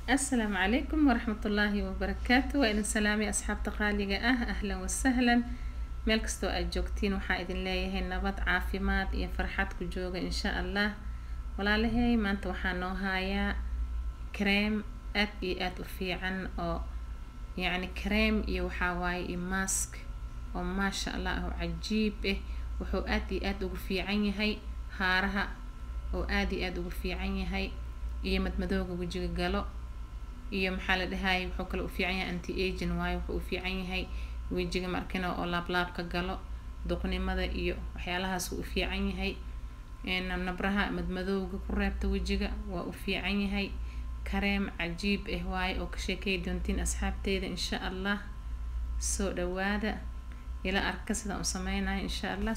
asalaamu calaykum waraxmatullaahi wabarakaatu waa idin salaamay asxaabta qaaliga ah ahlan wasahlan meel kastoo aad joogtiin waxaa idin leeyahay nabad caafimaad iyo farxad ku jooga insha allah walaalahey maanta waxaa noo haayaa kareem aad iyo aad u fiican oo yacni kareem iyo waxaa waaye iyo mask oo maasha allah oo cajiib ah wuxuu aad iyo aad ugu fiican yahay haaraha oo aad iyo aad ugu fiican yahay iyo madmadooga wejiga galo iyo maxaa la dhahayay wuxuu kale u fiican yahay anti agin waayo wuxuu u fiican yahay wejiga markina oo laablaabka galo duqnimada iyo waxyaalahaas uu u fiican yahay nabraha madmadowga ku reebta wejiga waa u fiican yahay kareem cajiib ah waaye oo ka sheekay doontiin asxaabteyda insha allah soo dhawaada ila arka sidaan u sameynayo insha allah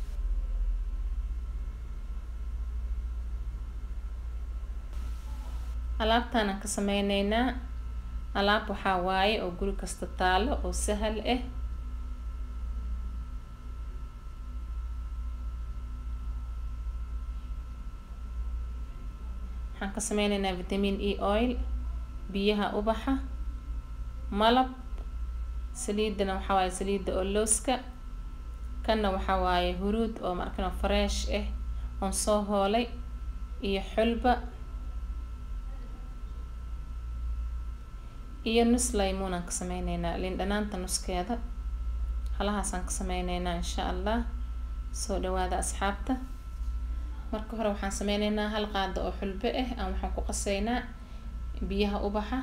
alaabtaanaan ka sameyneynaa alaab waxaa waaye oo guri kasta taalo oo sahal ah waxaan ka sameyneynaa vitamin e oil biyaha ubaxa malab saliidana waxaa waaye saliida oo looska kanna waxaa waaye huruud oo markano fresh ah oon soo hoolay iyo xulba iyo nus laymuunaan ka sameyneynaa liin dhanaanta nuskeeda halahaasaan ka sameyneynaa insha allah soo dhawaada asxaabta marka hore waxaan sameyneynaa hal qaado oo xulbo ah aan waxaan ku qaseynaa biyaha ubaxa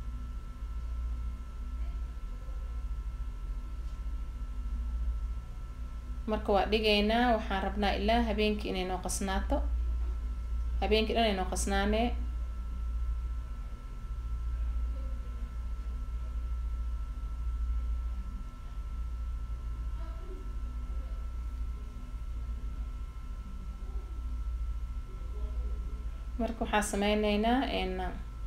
marka waa dhigaynaa waxaan rabnaa ilaa habeenkii inay noo qasnaato habeenkii dhan ay noo qasnaanee marka waxaan sameyneynaa n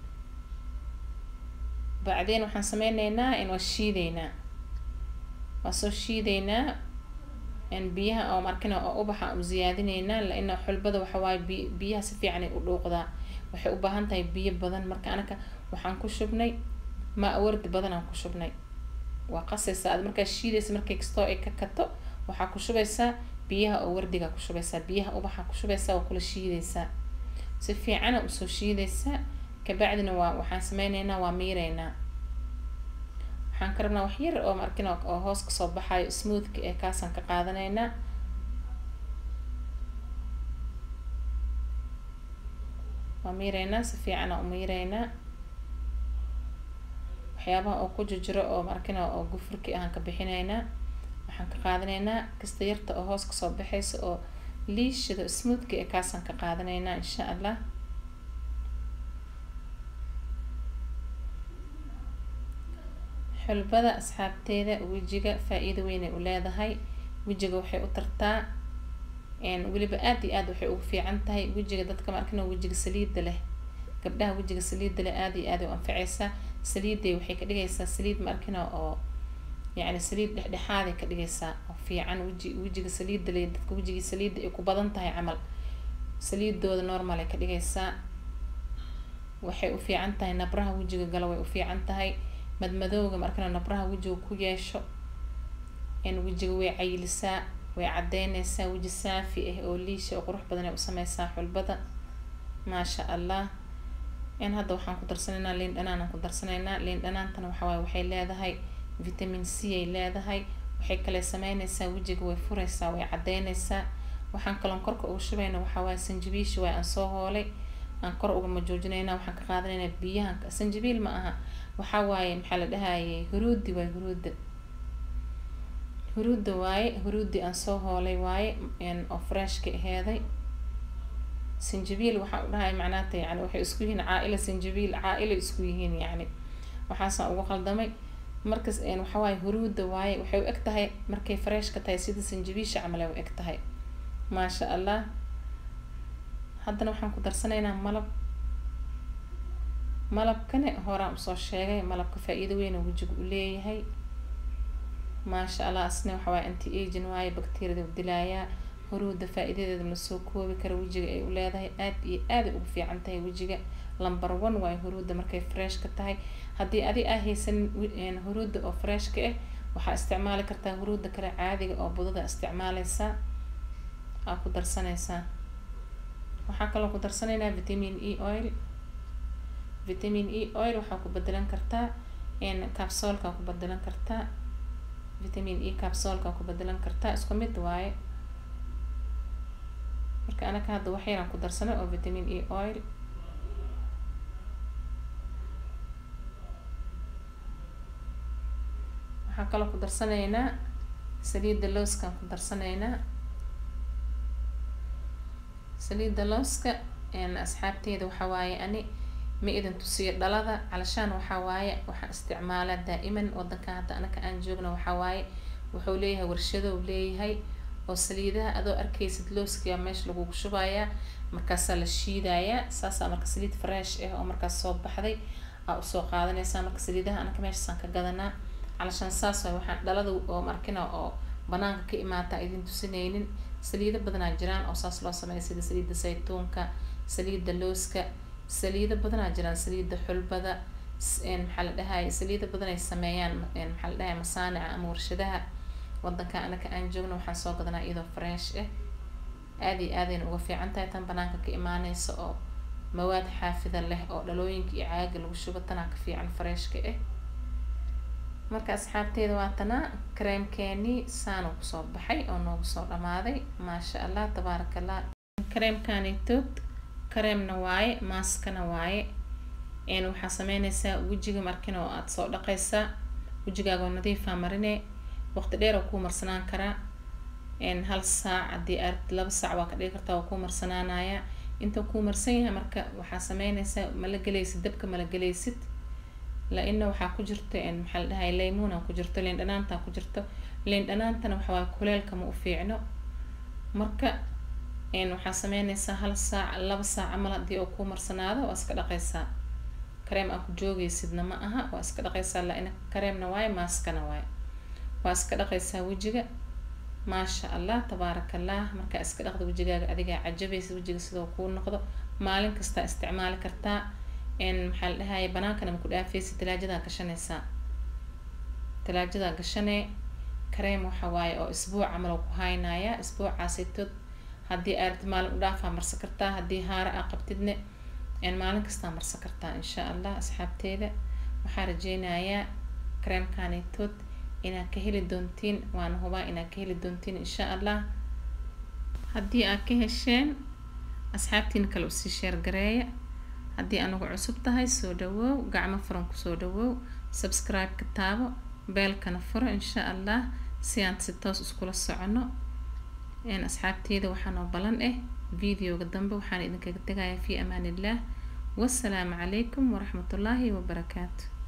bacdeen waxaan sameyneynaa n waa shiideynaa waa soo shiideynaa n biyaha oo markina oo ubaxa u ziyaadineynaa laina xulbada waxa waaye bi biyaha si fiican ay u dhuuqdaa waxay u baahan tahay biyo badan marka anaka waxaan ku shubnay maa wardi badan aan ku shubnay waa qasaysaa ad markaa shiidaysa markay kastoo ay ka kato waxaa ku shubaysaa biyaha oo wardigaa ku shubaysaa biyaha ubaxa ku shubaysaa waa kula shiidaysaa si fiicana usoo shiidaysaa kabacdina waa waxaan sameyneynaa waa miireynaa waxaan ka rabnaa wax yar oo markina oo hoos kasoo baxayo smoothka ee kaasaan ka qaadaneynaa waa miireynaa si fiicana u miireynaa waxyaabaha oo ku jirjiro oo markina oo gufurki ahaan ka bixineynaa waxaan ka qaadaneynaa kasta yarta oo hoos kasoo baxaysa oo liishada smoothka ee kaasaan ka qaadaneynaa insha allah xulbada asxaabteeda wejiga faa-iido weynay u leedahay wejiga waxay u tartaa weliba aada iyo aad waxay ugu fiican tahay wejiga dadka markina wejiga saliida leh gabdhaha wejiga saliida leh aada iyo aad u anfaceysaa saliiday waxay ka dhigaysaa saliid markina oo yacni saliid dhexdhexaaday ka dhigaysaa oo fiican weji wejiga saliida leh dadka wejigii saliida ay ku badan tahay camal saliidooda normal ay ka dhigaysaa waxay u fiican tahay nabraha wejiga gala way u fiican tahay madmadowga markana nabraha wejiga ku yeesho in wejiga way cayilisaa way cadeyneysaa weji saafi ah oo liisha oo qurux badan ay u sameysaa xulbada maasha allah in hadda waxaan ku darsanaynaa liin dhanaan aan ku darsanaynaa liin dhanaantana waxawaaye waxay leedahay vitamin c ay leedahay waxay kale sameyneysaa wejiga way fureysaa way cadeyneysaa waxaan kaloon korka uga shubayna waxaa waaye sanjabiisha waay aan soo hoolay aan kor ugama joojinaynaa waxaan ka qaadanaynaa biyahan sanjabiil ma aha waxaa waaye maxaa la dhahayay huruudi waaye huruuda huruuda waaye huruudi aan soo hoolay waaye oo freshka aheeday sanjabiil waxaan u dhahay macnaata yani waxay isku yihiin caa-ila sanjabiil caa-ila isku yihiin yacni waxaasaan ugu qaldamay markas waxawaaye huruuda waaye waxay u eg tahay markay freshka tahay sida sanjabiisha camal ay u eg tahay maasha allah haddana waxaan ku darsanaynaa malab malabkane horaan usoo sheegay malabka faa-iido weyn oo wejiga u leeyahay maasha allah asna waxawaaye anti agin waaye bacteriada u dilaayaa huruuda faa-iidadeeda lasoo koobi kara wejiga ay u leedahay aad iyo aaday ugu fiican tahay wejiga lumber one waayo huruudda markay fresh ka tahay haddii adi aa haysanin huruudda oo freshka ah waxaa isticmaali kartaa huruudda kale caadiga oo budada isticmaaleysaa aa ku darsaneysaa waxaa kaloo ku darsanaynaa vitamin e oil vitamin e oil waxaa ku bedelan kartaa capsolka ku bedelan kartaa vitamin e capsolka ku bedelan kartaa isku mid waaye marka anaka hadda wax yaraan ku darsanay oo vitamin e oil waxaa kaloo ku darsanaynaa saliidda looskaan ku darsanaynaa saliidda looska asxaabteeda waxaa waaye ani ma idin tusiyo dhalada calashaan waxaa waaye waxaan isticmaalaa daa'iman wadankan hadda anaka aan joogno waxaa waaye wuxuu leeyahay warshadow leeyahay oo saliidaha adoo arkaysid looskiyaa meesha lagugu shubayaa markaasaa la shiidayaa saasaa marka saliid fresh ah oo markaas soo baxday aa usoo qaadanaysaa marka saliidaha anaka meeshaasaan ka gadanaa calashaan saas waay waxaan dhalada oo markina oo banaanka ka imaata idin tusinaynin saliido badanaa jiraan oo saas loo sameeya sida saliidda saytuunka saliidda looska saliido badanaa jiraan saliidda xulbada maxaa la dhahay saliido badan ay sameeyaan maxaa la dhahay masaanica ama warshadaha wadanka anaka aan joogno waxaan soo gadanaa iyadoo fresh ah aada iyo aadayna uga fiican tahay tan banaanka ka imaaneysa oo mawaad xaafida leh oo dhalooyinka iyo caaga lagu shubo tanaa ka fiican freshka ah marka asxaabteeda waa tanaa kareemkeenii saanuu kusoo baxay oo noogu soo dhamaaday maasha allah tabaaraka allah kareemkanitood kareemna waaye maaskana waaye waxaa sameyneysaa wejiga markin oo aada soo dhaqaysaa wejigaaga oo nadiifaa marine waqti dheer oo kuu marsanaan karaa hal saac haddii aad laba saac waa ka dhigi kartaa waa kuu marsanaanaya inta kuu marsan yahay marka waxaa sameyneysaa mala gelaysid dabka mala gelaysid la-ina waxaa ku jirta maxaa la dhahay laymuuna ku jirto liin dhanaantaa ku jirto liin dhanaantana waxawaaye kuleelka ma u fiicno marka waxaa sameyneysaa hal saac laba saac camal haddii oo kuu marsanaado waa iska dhaqaysaa kareem aa ku joogeysidna ma aha waa iska dhaqaysaa la-ina kareemna waaye maaskana waaye waa iska dhaqaysaa wejiga maasha allah tabaaraka allah markaa iska dhaqda wejigaaga adigaa cajabaysa wejiga sidoo kuu noqdo maalin kastaa isticmaali kartaa maxaa la dhahaye banaankana maku dhaafeysa talaajadaa gashanaysaa talaajadaa gashanee kareem waxa waaye oo isbuuc camal oo ku haynaya isbuucaasitood haddii aad maalin u dhaafaa marsan kartaa haddii haara aa qabtidne maalin kastaa marsan kartaa insha allah asxaabteeda waxaa rajeynayaa kareemkanitood inaad ka heli doontiin waana hubaa inaad ka heli doontiin insha allah haddii aad ka hesheen asxaabtiina kale usii sheergareeya haddii anagu cusub tahay soo dhawoow gacmo furan kusoo dhawoow subscribe-ka taabo beelkana furo insha allah si aan si toos iskula socono asxaabteeda waxaanoo balan ah videoga dambe waxaan idinkaga tegayaa fi amaan illah wasalaamu calaykum waraxmatullaahi wabarakaatu